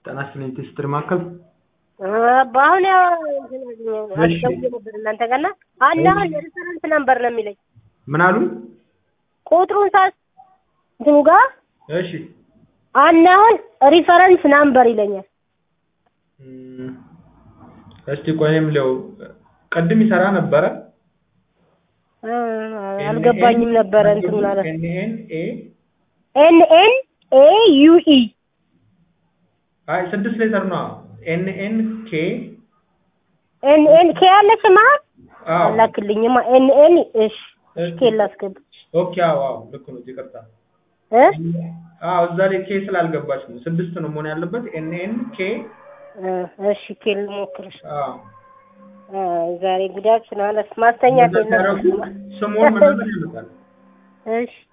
ጤና ይስጥልኝ ቴስትር ማዕከል በአሁን ያው አስደውዬ ነበር እናንተ ጋር እና አንድ አሁን ሬፈረንስ ነምበር ነው የሚለኝ ምን አሉ? ቁጥሩን ሳስ እንትኑ ጋር እሺ አንድ አሁን ሪፈረንስ ናምበር ይለኛል። እም፣ እስቲ ቆይ እኔም ለው ቅድም ይሰራ ነበረ እ፣ አልገባኝም ነበረ እንትኑ ማለት ኤንኤን ኤ ኤን ኤን ኤ ዩ ኢ አይ ስድስት ሌተር ነው ኤንኤን ኬ ኤን ኤን ኬ ያለች መሀል አዎ አላክልኝማ። ኤን ኤን እሺ ኬ ላስገባ ኦኬ አዎ አዎ ልክ ነው ይቅርታ እ አዎ እዛ ላይ ኬ ስላልገባች ነው ስድስት ነው መሆን ያለበት ኤንኤን ኬ እ፣ እሺ ኬ ልሞክርሽ። አዎ እ፣ ዛሬ ጉዳችን አለ ማስተኛት እንደዛ ሲያደርጉ የለም። ስሙን ምናምን ያመጣል እሺ